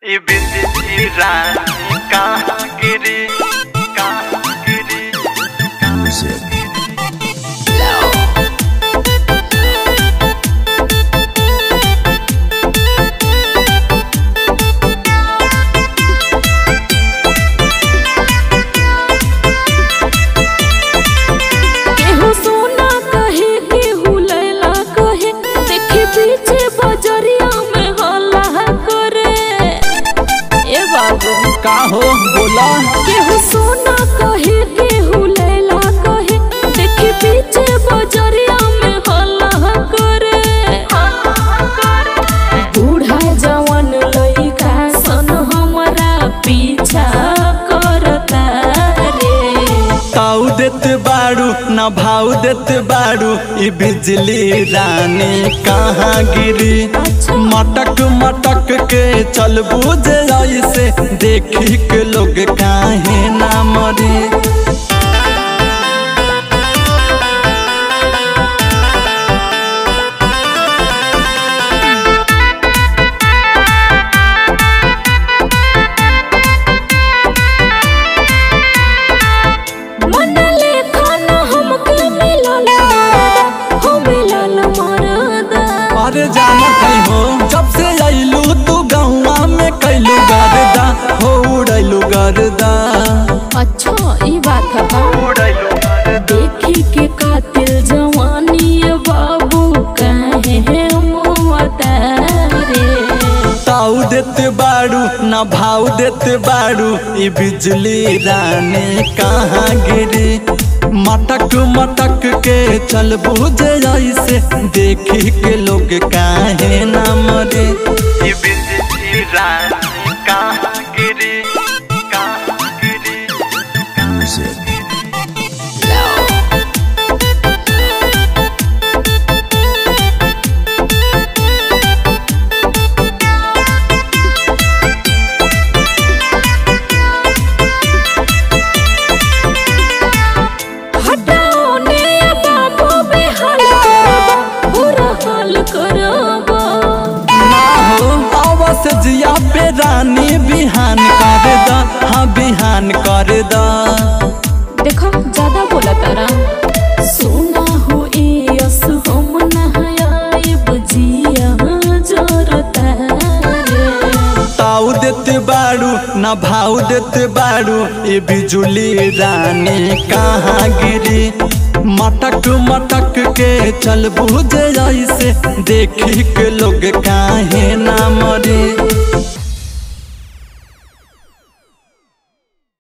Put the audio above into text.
ई बिंदी रानी कहाँ गिरी कहाँ गिरी केहू सोना कहे केहू लैला कहे देखे पीछे बजरिया में हल्ला करे ए बाबू का हो बोला केहू सोना कहे केहू लैला कहे देखे पीछे बजरिया में हल्ला करे बूढ़ा जवान लइका सन हमरा पीछा करता रे ताऊ देत बाड़ू ना भाव देत बाड़ू ई बिजली रानी कहाँ गिरी मटक मटक के चल बुझे ऐसे देखी के लोग काहे ना मरी मन लेखा न हमके मिलल हो मिलल मरदा अरे जाना कहीं हो जब से अइलू तू गहुआ में कैलू गर्दा हो उड़ैलू गर्दा अच्छा ई बात है उड़ैलो देखी के कातिल जवानी ये बाबू काहे मुआता रे ताऊ देत बाड़ू ना भाव देत बाड़ू ई बिजली रानी कहाँ गिरी मटक मटक के चल बुझे ऐसे देखी के लोग काहे ना मरे ई बिंदी रानी कहाँ गिरी कहाँ गिरी हटाओ ने ये बाबू बेहाल करबा बुरा हाल करबा ना हो आवास जिया पे रानी बिहान कर दा हाँ बिहान कर दा देखो ज्यादा बोला तारा सोना हो ए अस हम नहाय बजिया जरता रे ताऊ देत बाड़ू ना भाव देत बाड़ू ई बिजुली रानी कहाँ गिरी मटक मटक के चल बुझे ऐसे देखी के लोग काहे ना मरे